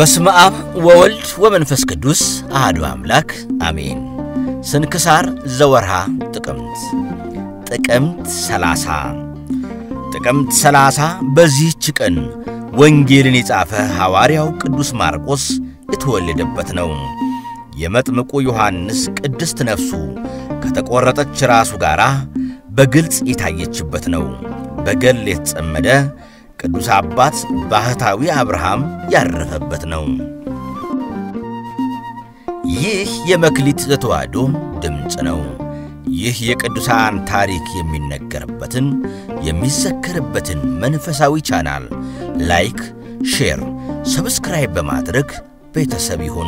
በስመ አብ ወወልድ ወመንፈስ ቅዱስ አሐዱ አምላክ አሜን። ስንክሳር ዘወርሃ ጥቅምት ጥቅምት ሰላሳ ጥቅምት ሰላሳ በዚህች ቀን ወንጌልን የጻፈ ሐዋርያው ቅዱስ ማርቆስ የተወለደበት ነው። የመጥምቁ ዮሐንስ ቅድስት ነፍሱ ከተቈረጠች ራሱ ጋር በግልጽ የታየችበት ነው። በገል የተጸመደ ቅዱስ አባት ባህታዊ አብርሃም ያረፈበት ነው። ይህ የመክሊት ዘተዋሕዶ ድምፅ ነው። ይህ የቅዱሳን ታሪክ የሚነገርበትን የሚዘከርበትን መንፈሳዊ ቻናል ላይክ፣ ሼር፣ ሰብስክራይብ በማድረግ ቤተሰብ ይሁኑ።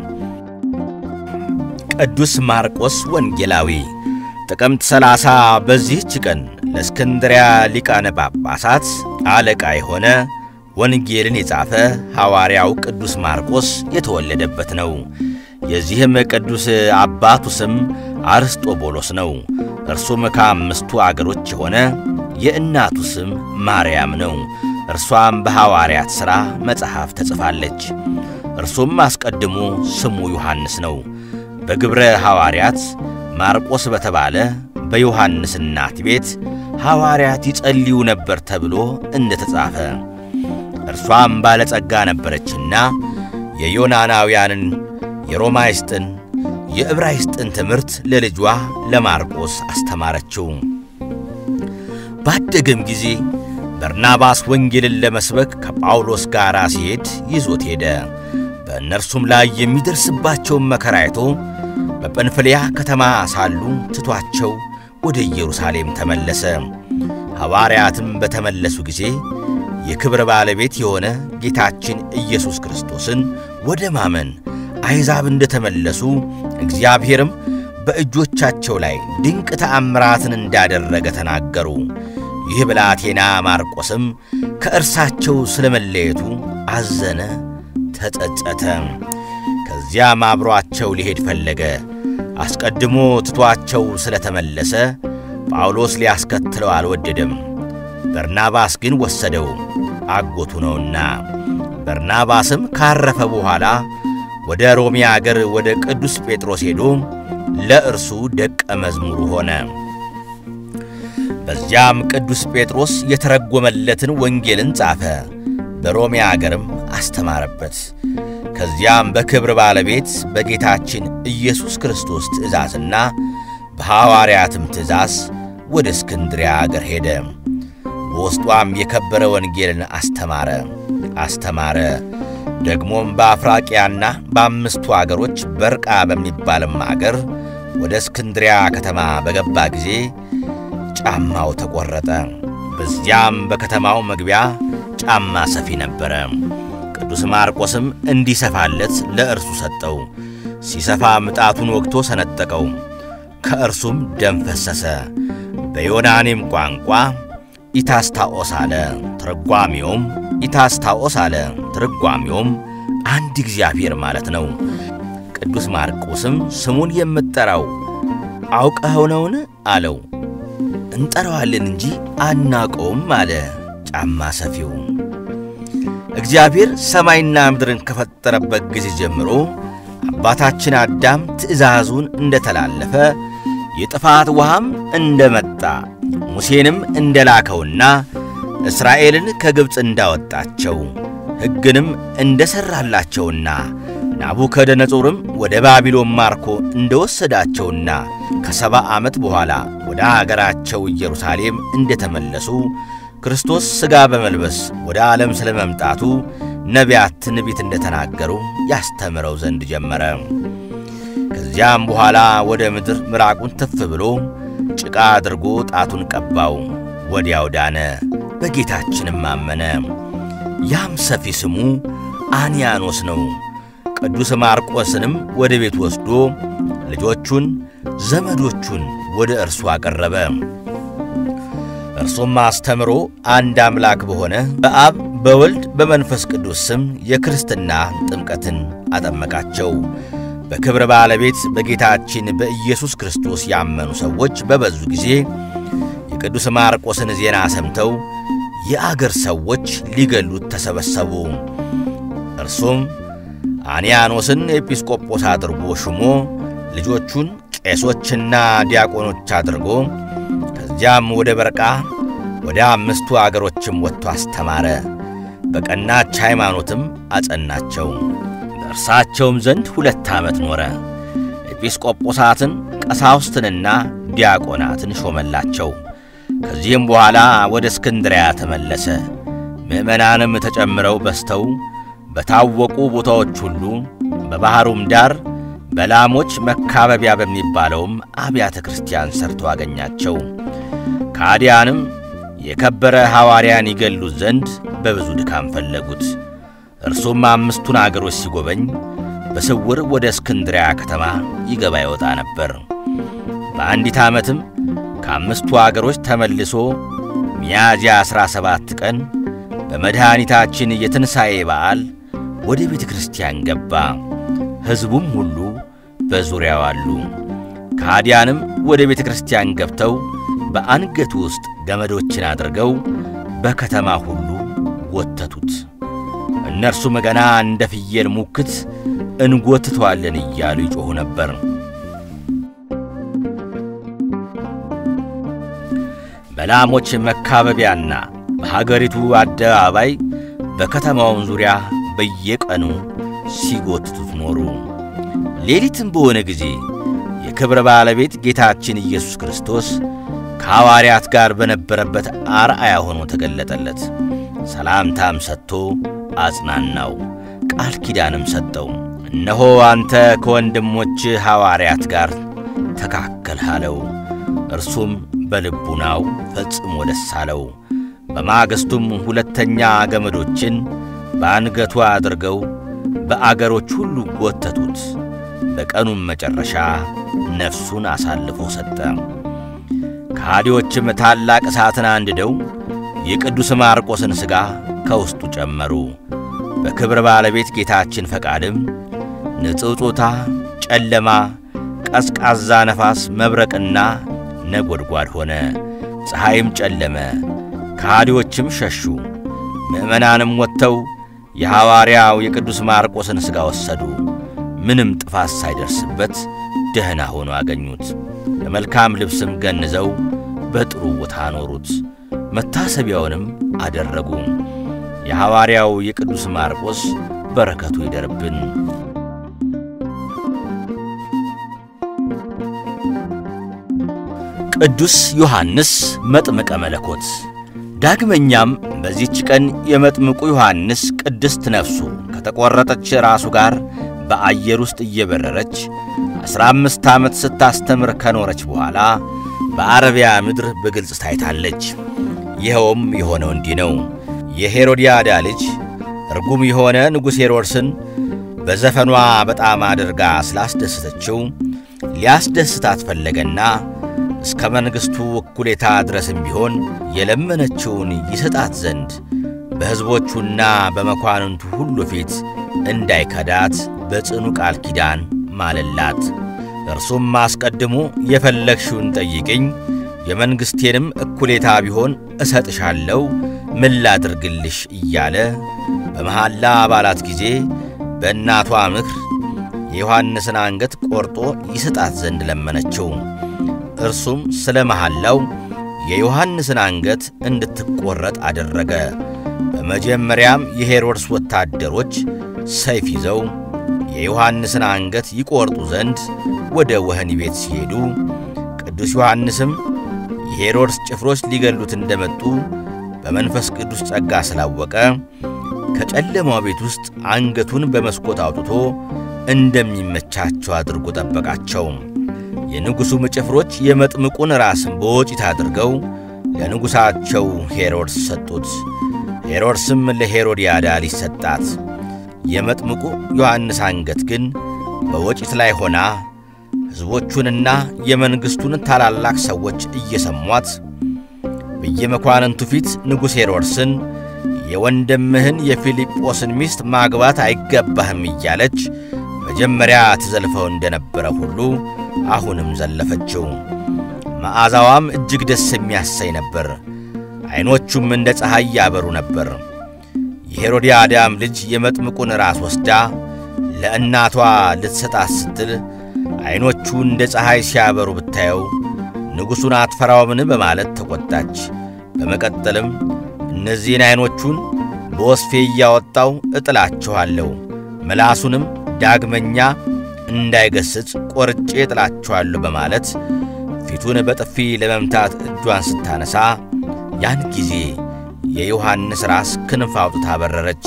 ቅዱስ ማርቆስ ወንጌላዊ ጥቅምት ሰላሳ በዚህች ቀን ለእስክንድሪያ ሊቃነ ጳጳሳት አለቃ የሆነ ወንጌልን የጻፈ ሐዋርያው ቅዱስ ማርቆስ የተወለደበት ነው። የዚህም ቅዱስ አባቱ ስም አርስጦቦሎስ ነው። እርሱም ከአምስቱ አገሮች የሆነ የእናቱ ስም ማርያም ነው። እርሷም በሐዋርያት ሥራ መጽሐፍ ተጽፋለች። እርሱም አስቀድሞ ስሙ ዮሐንስ ነው። በግብረ ሐዋርያት ማርቆስ በተባለ በዮሐንስ እናት ቤት ሐዋርያት ይጸልዩ ነበር ተብሎ እንደ ተጻፈ እርሷም ባለጸጋ ነበረችና የዮናናውያንን የሮማይስጥን የዕብራይስጥን ትምህርት ለልጇ ለማርቆስ አስተማረችው። ባደገም ጊዜ በርናባስ ወንጌልን ለመስበክ ከጳውሎስ ጋር ሲሄድ ይዞት ሄደ። በእነርሱም ላይ የሚደርስባቸውን መከራ አይቶ በጵንፍልያ ከተማ ሳሉ ትቷቸው ወደ ኢየሩሳሌም ተመለሰ። ሐዋርያትም በተመለሱ ጊዜ የክብር ባለቤት የሆነ ጌታችን ኢየሱስ ክርስቶስን ወደ ማመን አሕዛብ እንደ ተመለሱ እግዚአብሔርም በእጆቻቸው ላይ ድንቅ ተአምራትን እንዳደረገ ተናገሩ። ይህ ብላቴና ማርቆስም ከእርሳቸው ስለ መለየቱ አዘነ፣ ተጸጸተ። ከዚያም አብሮአቸው ሊሄድ ፈለገ። አስቀድሞ ትቷቸው ስለ ተመለሰ ጳውሎስ ሊያስከትለው አልወደደም። በርናባስ ግን ወሰደው፣ አጎቱ ነውና። በርናባስም ካረፈ በኋላ ወደ ሮሜ አገር ወደ ቅዱስ ጴጥሮስ ሄዶ ለእርሱ ደቀ መዝሙሩ ሆነ። በዚያም ቅዱስ ጴጥሮስ የተረጎመለትን ወንጌልን ጻፈ፣ በሮሜ አገርም አስተማረበት። ከዚያም በክብር ባለቤት በጌታችን ኢየሱስ ክርስቶስ ትእዛዝና በሐዋርያትም ትእዛዝ ወደ እስክንድሪያ አገር ሄደ። በውስጧም የከበረ ወንጌልን አስተማረ አስተማረ። ደግሞም በአፍራቅያና በአምስቱ አገሮች በርቃ በሚባልም አገር ወደ እስክንድሪያ ከተማ በገባ ጊዜ ጫማው ተቈረጠ። በዚያም በከተማው መግቢያ ጫማ ሰፊ ነበረ። ቅዱስ ማርቆስም እንዲሰፋለት ለእርሱ ሰጠው። ሲሰፋ ምጣቱን ወግቶ ሰነጠቀው፣ ከእርሱም ደም ፈሰሰ። በዮናኔም ቋንቋ ኢታስታኦስ አለ። ትርጓሜውም ኢታስታኦስ አለ። ትርጓሜውም አንድ እግዚአብሔር ማለት ነው። ቅዱስ ማርቆስም ስሙን የምትጠራው አውቀኸው ነውን? አለው። እንጠራዋለን እንጂ አናውቀውም አለ ጫማ ሰፊው። እግዚአብሔር ሰማይና ምድርን ከፈጠረበት ጊዜ ጀምሮ አባታችን አዳም ትእዛዙን እንደተላለፈ የጥፋት ውሃም እንደመጣ ሙሴንም እንደላከውና እስራኤልን ከግብፅ እንዳወጣቸው ሕግንም እንደሠራላቸውና ናቡከደነጾርም ወደ ባቢሎን ማርኮ እንደወሰዳቸውና ከሰባ ዓመት በኋላ ወደ አገራቸው ኢየሩሳሌም እንደተመለሱ ክርስቶስ ሥጋ በመልበስ ወደ ዓለም ስለ መምጣቱ ነቢያት ትንቢት እንደተናገሩ ያስተምረው ዘንድ ጀመረ። ከዚያም በኋላ ወደ ምድር ምራቁን ትፍ ብሎ ጭቃ አድርጎ ጣቱን ቀባው፣ ወዲያው ዳነ፣ በጌታችንም አመነ። ያም ሰፊ ስሙ አንያኖስ ነው። ቅዱስ ማርቆስንም ወደ ቤት ወስዶ ልጆቹን ዘመዶቹን ወደ እርሱ አቀረበ። እርሱም አስተምሮ አንድ አምላክ በሆነ በአብ በወልድ በመንፈስ ቅዱስ ስም የክርስትና ጥምቀትን አጠመቃቸው። በክብረ ባለቤት በጌታችን በኢየሱስ ክርስቶስ ያመኑ ሰዎች በበዙ ጊዜ የቅዱስ ማርቆስን ዜና ሰምተው የአገር ሰዎች ሊገሉት ተሰበሰቡ። እርሱም አንያኖስን ኤጲስቆጶስ አድርጎ ሹሞ ልጆቹን ቄሶችና ዲያቆኖች አድርጎ ከዚያም ወደ በርቃ ወደ አምስቱ አገሮችም ወጥቶ አስተማረ። በቀናች ሃይማኖትም አጸናቸው። በእርሳቸውም ዘንድ ሁለት ዓመት ኖረ። ኤጲስቆጶሳትን ቀሳውስትንና ዲያቆናትን ሾመላቸው። ከዚህም በኋላ ወደ እስክንድሪያ ተመለሰ። ምዕመናንም ተጨምረው በዝተው በታወቁ ቦታዎች ሁሉ በባሕሩም ዳር በላሞች መካበቢያ በሚባለውም አብያተ ክርስቲያን ሰርቶ አገኛቸው። ከአዲያንም የከበረ ሐዋርያን ይገሉት ዘንድ በብዙ ድካም ፈለጉት። እርሱም አምስቱን አገሮች ሲጎበኝ በስውር ወደ እስክንድሪያ ከተማ ይገባ ይወጣ ነበር። በአንዲት ዓመትም ከአምስቱ አገሮች ተመልሶ ሚያዝያ ዐሥራ ሰባት ቀን በመድኃኒታችን የትንሣኤ በዓል ወደ ቤተ ክርስቲያን ገባ። ሕዝቡም ሁሉ በዙሪያው አሉ። ከሃዲያንም ወደ ቤተ ክርስቲያን ገብተው በአንገቱ ውስጥ ገመዶችን አድርገው በከተማ ሁሉ ወተቱት። እነርሱም ገና እንደ ፍየል ሙክት እንጎትተዋለን እያሉ ይጮኹ ነበር። በላሞች መካበቢያና በሀገሪቱ አደባባይ በከተማውም ዙሪያ በየቀኑ ሲጎትቱት ኖሩ። ሌሊትም በሆነ ጊዜ የክብረ ባለቤት ጌታችን ኢየሱስ ክርስቶስ ከሐዋርያት ጋር በነበረበት አርአያ ሆኖ ተገለጠለት። ሰላምታም ሰጥቶ አጽናናው፣ ቃል ኪዳንም ሰጠው። እነሆ አንተ ከወንድሞች ሐዋርያት ጋር ተካከልህ አለው። እርሱም በልቡናው ፈጽሞ ደስ አለው። በማግስቱም ሁለተኛ ገመዶችን በአንገቱ አድርገው በአገሮች ሁሉ ጎተቱት። በቀኑም መጨረሻ ነፍሱን አሳልፎ ሰጠ። ከሃዲዎችም ታላቅ እሳትን አንድደው የቅዱስ ማርቆስን ሥጋ ከውስጡ ጨመሩ። በክብር ባለቤት ጌታችን ፈቃድም ንጽውጾታ፣ ጨለማ፣ ቀዝቃዛ ነፋስ፣ መብረቅና ነጎድጓድ ሆነ። ፀሐይም ጨለመ፣ ከሃዲዎችም ሸሹ። ምዕመናንም ወጥተው የሐዋርያው የቅዱስ ማርቆስን ሥጋ ወሰዱ። ምንም ጥፋት ሳይደርስበት ደህና ሆኖ አገኙት። በመልካም ልብስም ገንዘው በጥሩ ቦታ አኖሩት። መታሰቢያውንም አደረጉ። የሐዋርያው የቅዱስ ማርቆስ በረከቱ ይደርብን። ቅዱስ ዮሐንስ መጥምቀ መለኮት። ዳግመኛም በዚህች ቀን የመጥምቁ ዮሐንስ ቅድስት ነፍሱ ከተቈረጠች ራሱ ጋር በአየር ውስጥ እየበረረች ዐሥራ አምስት ዓመት ስታስተምር ከኖረች በኋላ በአረቢያ ምድር በግልጽ ታይታለች። ይኸውም የሆነው እንዲህ ነው። የሄሮድያዳ ልጅ ርጉም የሆነ ንጉሥ ሄሮድስን በዘፈኗ በጣም አድርጋ ስላስደሰተችው ሊያስደስታት ፈለገና እስከ መንግሥቱ እኩሌታ ድረስም ቢሆን የለመነችውን ይሰጣት ዘንድ በሕዝቦቹና በመኳንንቱ ሁሉ ፊት እንዳይከዳት በጽኑ ቃል ኪዳን ማለላት። እርሱም አስቀድሞ የፈለግሽውን ጠይቅኝ፣ የመንግሥቴንም እኩሌታ ቢሆን እሰጥሻለሁ፣ ምን ላድርግልሽ እያለ በመሐላ አባላት ጊዜ በእናቷ ምክር የዮሐንስን አንገት ቆርጦ ይሰጣት ዘንድ ለመነችው። እርሱም ስለ መሐላው የዮሐንስን አንገት እንድትቈረጥ አደረገ። በመጀመሪያም የሄሮድስ ወታደሮች ሰይፍ ይዘው የዮሐንስን አንገት ይቈርጡ ዘንድ ወደ ወህኒ ቤት ሲሄዱ ቅዱስ ዮሐንስም የሄሮድስ ጭፍሮች ሊገሉት እንደመጡ በመንፈስ ቅዱስ ጸጋ ስላወቀ ከጨለማው ቤት ውስጥ አንገቱን በመስኮት አውጥቶ እንደሚመቻቸው አድርጎ ጠበቃቸው። የንጉሡም ጭፍሮች የመጥምቁን ራስም በወጪት አድርገው ለንጉሣቸው ሄሮድስ ሰጡት። ሄሮድስም ለሄሮድያዳ ልጅ ሰጣት። የመጥምቁ ዮሐንስ አንገት ግን በወጪት ላይ ሆና ሕዝቦቹንና የመንግሥቱን ታላላቅ ሰዎች እየሰሟት በየመኳንንቱ ፊት ንጉሥ ሄሮድስን የወንድምህን የፊልጶስን ሚስት ማግባት አይገባህም እያለች መጀመሪያ ትዘልፈው እንደነበረ ሁሉ አሁንም ዘለፈችው። መዓዛዋም እጅግ ደስ የሚያሰኝ ነበር። ዐይኖቹም እንደ ፀሐይ ያበሩ ነበር። የሄሮድያዳም ልጅ የመጥምቁን ራስ ወስዳ ለእናቷ ልትሰጣት ስትል ዐይኖቹ እንደ ፀሐይ ሲያበሩ ብታየው ንጉሡን አትፈራውምን በማለት ተቈጣች። በመቀጠልም እነዚህን ዐይኖቹን በወስፌ እያወጣው እጥላችኋለሁ፣ ምላሱንም ዳግመኛ እንዳይገስጽ ቈርጬ እጥላችኋለሁ በማለት ፊቱን በጥፊ ለመምታት እጇን ስታነሳ ያን ጊዜ የዮሐንስ ራስ ክንፍ አውጥታ በረረች።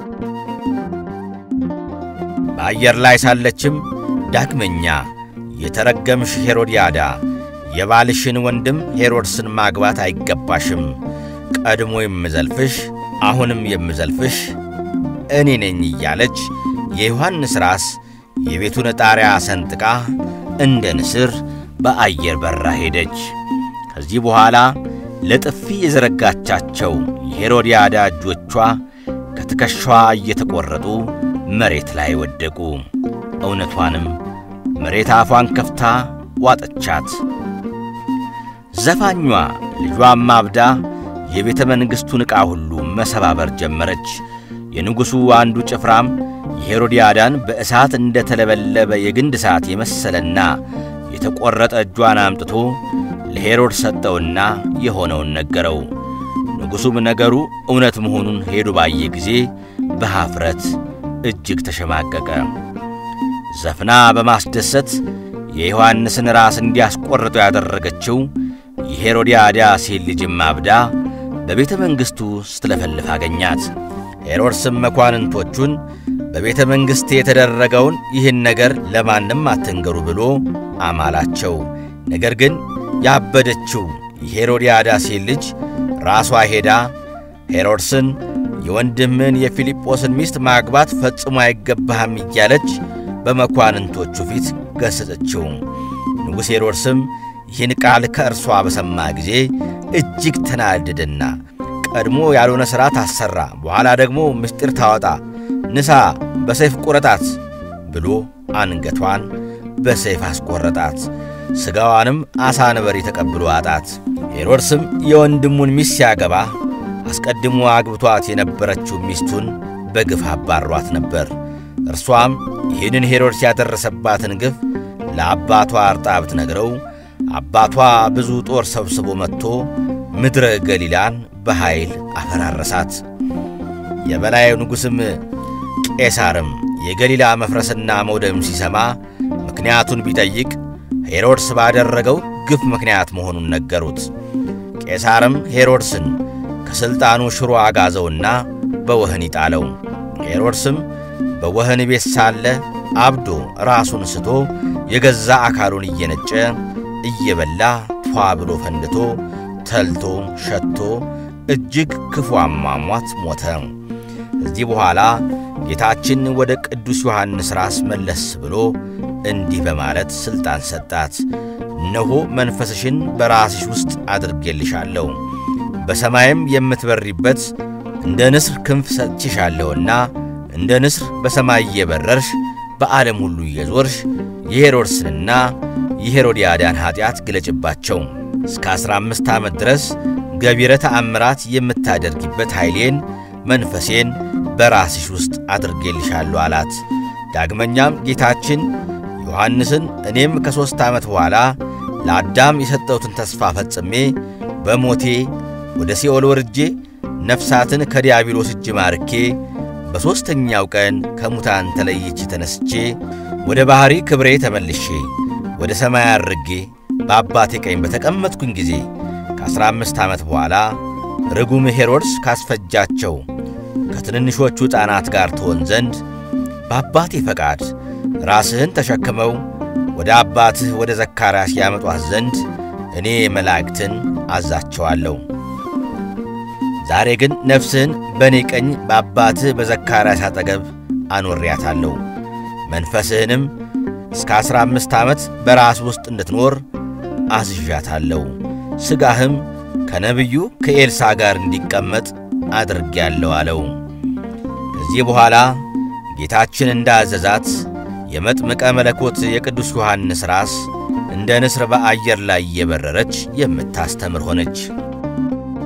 በአየር ላይ ሳለችም ዳግመኛ የተረገምሽ ሄሮድያዳ የባልሽን ወንድም ሄሮድስን ማግባት አይገባሽም፣ ቀድሞ የምዘልፍሽ አሁንም የምዘልፍሽ እኔ ነኝ እያለች የዮሐንስ ራስ የቤቱን ጣሪያ ሰንጥቃ እንደ ንስር በአየር በራ ሄደች። ከዚህ በኋላ ለጥፊ የዘረጋቻቸው የሄሮድያዳ እጆቿ ከትከሻዋ እየተቈረጡ መሬት ላይ ወደቁ። እውነቷንም መሬት አፏን ከፍታ ዋጠቻት። ዘፋኟ ልጇም አብዳ የቤተ መንግሥቱን ዕቃ ሁሉ መሰባበር ጀመረች። የንጉሡ አንዱ ጭፍራም የሄሮድያዳን በእሳት እንደ ተለበለበ የግንድ እሳት የመሰለና የተቈረጠ እጇን አምጥቶ ለሄሮድስ ሰጠውና የሆነውን ነገረው። ንጉሡም ነገሩ እውነት መሆኑን ሄዱ ባየ ጊዜ በኀፍረት እጅግ ተሸማቀቀ። ዘፍና በማስደሰት የዮሐንስን ራስ እንዲያስቈርጠው ያደረገችው የሄሮድያዳ ሴት ልጅም አብዳ በቤተ መንግሥቱ ስትለፈልፍ አገኛት። ሄሮድስም መኳንንቶቹን በቤተ መንግሥት የተደረገውን ይህን ነገር ለማንም አትንገሩ ብሎ አማላቸው። ነገር ግን ያበደችው የሄሮድያዳ ሴት ልጅ ራሷ ሄዳ ሄሮድስን የወንድምን የፊልጶስን ሚስት ማግባት ፈጽሞ አይገባህም እያለች በመኳንንቶቹ ፊት ገሠጸችው። ንጉሥ ሄሮድስም ይህን ቃል ከእርሷ በሰማ ጊዜ እጅግ ተናደደና ቀድሞ ያልሆነ ሥራ ታሠራ፣ በኋላ ደግሞ ምስጢር ታወጣ፣ ንሳ በሰይፍ ቁረጣት ብሎ አንገቷን በሰይፍ አስቈረጣት። ሥጋዋንም አሳ ነበሪ ተቀብሎ አጣት። ሄሮድስም የወንድሙን ሚስት ሲያገባ አስቀድሞ አግብቷት የነበረችው ሚስቱን በግፍ አባሯት ነበር። እርሷም ይህንን ሄሮድስ ያደረሰባትን ግፍ ለአባቷ አርጣ ብትነግረው አባቷ ብዙ ጦር ሰብስቦ መጥቶ ምድረ ገሊላን በኃይል አፈራረሳት። የበላይ ንጉሥም ቄሳርም የገሊላ መፍረስና መውደም ሲሰማ ምክንያቱን ቢጠይቅ ሄሮድስ ባደረገው ግፍ ምክንያት መሆኑን ነገሩት። ቄሳርም ሄሮድስን ከሥልጣኑ ሽሮ አጋዘውና በወህኒ ጣለው። ሄሮድስም በወህኒ ቤት ሳለ አብዶ ራሱን ስቶ የገዛ አካሉን እየነጨ እየበላ ቷ ብሎ ፈንድቶ ተልቶ ሸቶ እጅግ ክፉ አሟሟት ሞተ። ከዚህ በኋላ ጌታችን ወደ ቅዱስ ዮሐንስ ራስ መለስ ብሎ እንዲህ በማለት ሥልጣን ሰጣት። እነሆ መንፈስሽን በራስሽ ውስጥ አድርጌልሻለሁ፣ በሰማይም የምትበሪበት እንደ ንስር ክንፍ ሰጥቼሻለሁና እንደ ንስር በሰማይ እየበረርሽ በዓለም ሁሉ እየዞርሽ የሄሮድስንና የሄሮድያዳን ኀጢአት ግለጭባቸው። እስከ ዐሥራ አምስት ዓመት ድረስ ገቢረ ተአምራት የምታደርጊበት ኃይሌን መንፈሴን በራስሽ ውስጥ አድርጌልሻለሁ አላት። ዳግመኛም ጌታችን ዮሐንስን እኔም ከሦስት ዓመት በኋላ ለአዳም የሰጠሁትን ተስፋ ፈጽሜ በሞቴ ወደ ሲኦል ወርጄ ነፍሳትን ከዲያብሎስ እጅ ማርኬ በሦስተኛው ቀን ከሙታን ተለይቼ ተነስቼ ወደ ባሕሪ ክብሬ ተመልሼ ወደ ሰማይ አድርጌ በአባቴ ቀኝ በተቀመጥኩኝ ጊዜ ከአሥራ አምስት ዓመት በኋላ ርጉም ሄሮድስ ካስፈጃቸው ከትንንሾቹ ሕፃናት ጋር ትሆን ዘንድ በአባቴ ፈቃድ ራስህን ተሸክመው ወደ አባትህ ወደ ዘካርያስ ያመጧት ዘንድ እኔ መላእክትን አዛቸዋለሁ። ዛሬ ግን ነፍስህን በእኔ ቀኝ በአባትህ በዘካርያስ አጠገብ አኖሬያታለሁ። መንፈስህንም እስከ ዐሥራ አምስት ዓመት በራስ ውስጥ እንድትኖር አዝዣታለሁ። ሥጋህም ከነቢዩ ከኤልሳ ጋር እንዲቀመጥ አድርጌያለሁ አለው። ከዚህ በኋላ ጌታችን እንዳዘዛት የመጥምቀ መለኮት የቅዱስ ዮሐንስ ራስ እንደ ንስር በአየር ላይ እየበረረች የምታስተምር ሆነች።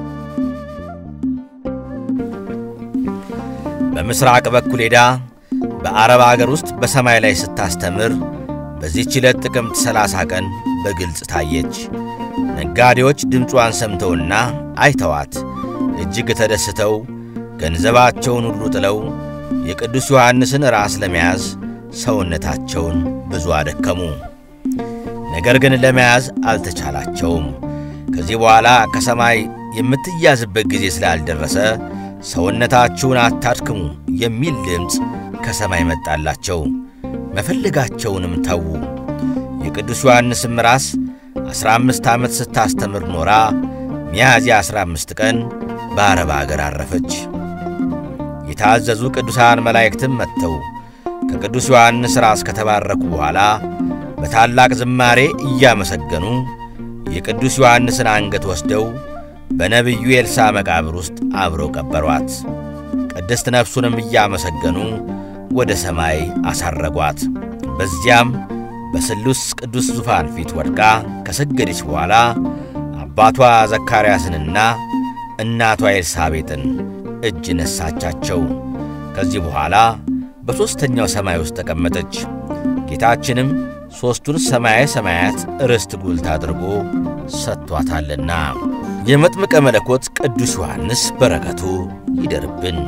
በምሥራቅ በኩል ሄዳ በአረብ አገር ውስጥ በሰማይ ላይ ስታስተምር በዚህች ዕለት ጥቅምት ሰላሳ ቀን በግልጽ ታየች። ነጋዴዎች ድምጿን ሰምተውና አይተዋት እጅግ ተደስተው ገንዘባቸውን ሁሉ ጥለው የቅዱስ ዮሐንስን ራስ ለመያዝ ሰውነታቸውን ብዙ አደከሙ። ነገር ግን ለመያዝ አልተቻላቸውም። ከዚህ በኋላ ከሰማይ የምትያዝበት ጊዜ ስላልደረሰ ሰውነታችሁን አታድክሙ የሚል ድምፅ ከሰማይ መጣላቸው። መፈለጋቸውንም ተዉ። የቅዱስ ዮሐንስም ራስ ዐሥራ አምስት ዓመት ስታስተምር ኖራ ሚያዝያ ዐሥራ አምስት ቀን በአረብ አገር አረፈች። የታዘዙ ቅዱሳን መላእክትም መጥተው ከቅዱስ ዮሐንስ ራስ ከተባረኩ በኋላ በታላቅ ዝማሬ እያመሰገኑ የቅዱስ ዮሐንስን አንገት ወስደው በነቢዩ ኤልሳ መቃብር ውስጥ አብረው ቀበሯት። ቅድስት ነፍሱንም እያመሰገኑ ወደ ሰማይ አሳረጓት። በዚያም በስሉስ ቅዱስ ዙፋን ፊት ወድቃ ከሰገደች በኋላ አባቷ ዘካርያስንና እናቷ ኤልሳቤጥን እጅ ነሳቻቸው። ከዚህ በኋላ በሦስተኛው ሰማይ ውስጥ ተቀመጠች። ጌታችንም ሦስቱን ሰማየ ሰማያት ርስት ጉልት አድርጎ ሰጥቷታልና የመጥምቀ መለኮት ቅዱስ ዮሐንስ በረከቱ ይደርብን።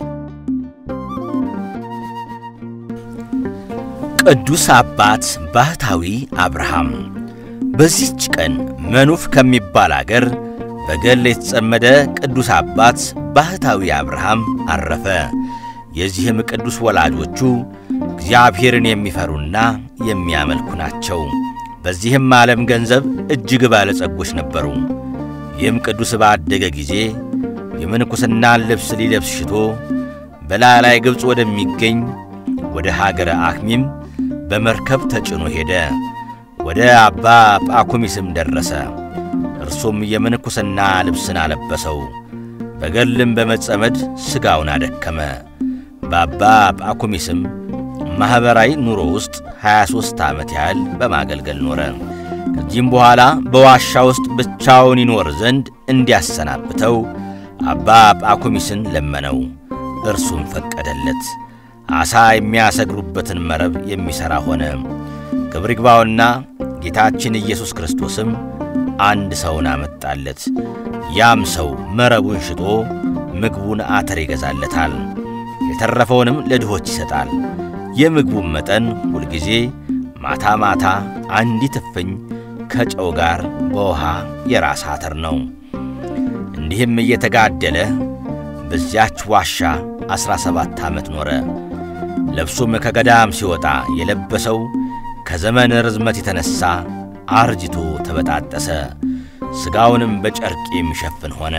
ቅዱስ አባት ባህታዊ አብርሃም በዚህች ቀን መኑፍ ከሚባል አገር በገል የተጸመደ ቅዱስ አባት ባህታዊ አብርሃም አረፈ። የዚህም ቅዱስ ወላጆቹ እግዚአብሔርን የሚፈሩና የሚያመልኩ ናቸው። በዚህም ዓለም ገንዘብ እጅግ ባለጸጎች ነበሩ። ይህም ቅዱስ ባደገ ጊዜ የምንኩስናን ልብስ ሊለብስ ሽቶ በላላይ ግብፅ ወደሚገኝ ወደ ሀገረ አክሚም በመርከብ ተጭኖ ሄደ። ወደ አባ ጳኩሚስም ደረሰ። እርሱም የምንኩስና ልብስን አለበሰው። በገልም በመጸመድ ሥጋውን አደከመ። በአባ ጳኩሚስም ማኅበራዊ ኑሮ ውስጥ 23 ዓመት ያህል በማገልገል ኖረ። ከዚህም በኋላ በዋሻ ውስጥ ብቻውን ይኖር ዘንድ እንዲያሰናብተው አባ ጳኩሚስን ለመነው። እርሱም ፈቀደለት። ዓሣ የሚያሰግሩበትን መረብ የሚሠራ ሆነ። ክብር ይግባውና ጌታችን ኢየሱስ ክርስቶስም አንድ ሰውን አመጣለት። ያም ሰው መረቡን ሽጦ ምግቡን አተር ይገዛለታል፣ የተረፈውንም ለድሆች ይሰጣል። የምግቡን መጠን ሁልጊዜ ማታ ማታ አንዲት እፍኝ ከጨው ጋር በውሃ የራስ አተር ነው። እንዲህም እየተጋደለ በዚያች ዋሻ ዐሥራ ሰባት ዓመት ኖረ። ልብሱም ከገዳም ሲወጣ የለበሰው ከዘመን ርዝመት የተነሣ አርጅቶ ተበጣጠሰ። ሥጋውንም በጨርቅ የሚሸፍን ሆነ።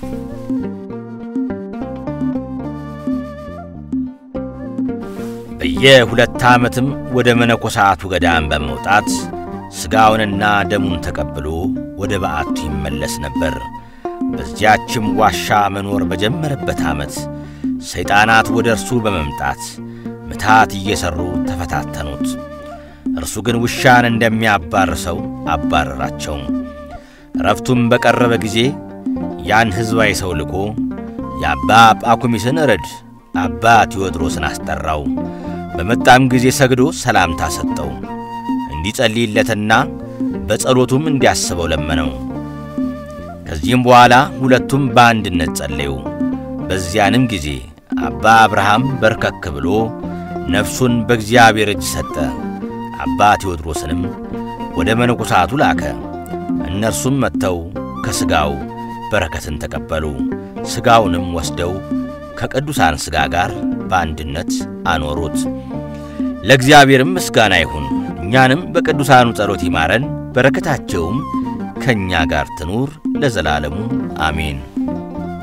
በየሁለት ዓመትም ወደ መነኮሳቱ ገዳም በመውጣት ሥጋውንና ደሙን ተቀብሎ ወደ በዓቱ ይመለስ ነበር። በዚያችም ዋሻ መኖር በጀመረበት ዓመት ሰይጣናት ወደ እርሱ በመምጣት ምታት እየሠሩ ተፈታተኑት። እርሱ ግን ውሻን እንደሚያባርሰው አባረራቸው። ረፍቱም በቀረበ ጊዜ ያን ሕዝባዊ ሰው ልኮ የአባ ጳኩሚስን እረድ አባ ቴዎድሮስን አስጠራው። በመጣም ጊዜ ሰግዶ ሰላምታ ሰጠው። እንዲጸልይለትና በጸሎቱም እንዲያስበው ለመነው። ከዚህም በኋላ ሁለቱም በአንድነት ጸለዩ። በዚያንም ጊዜ አባ አብርሃም በርከክ ብሎ ነፍሱን በእግዚአብሔር እጅ ሰጠ። አባ ቴዎድሮስንም ወደ መነኮሳቱ ላከ። እነርሱም መጥተው ከሥጋው በረከትን ተቀበሉ። ሥጋውንም ወስደው ከቅዱሳን ሥጋ ጋር በአንድነት አኖሩት። ለእግዚአብሔርም ምስጋና ይሁን። እኛንም በቅዱሳኑ ጸሎት ይማረን፣ በረከታቸውም ከእኛ ጋር ትኑር ለዘላለሙ አሜን።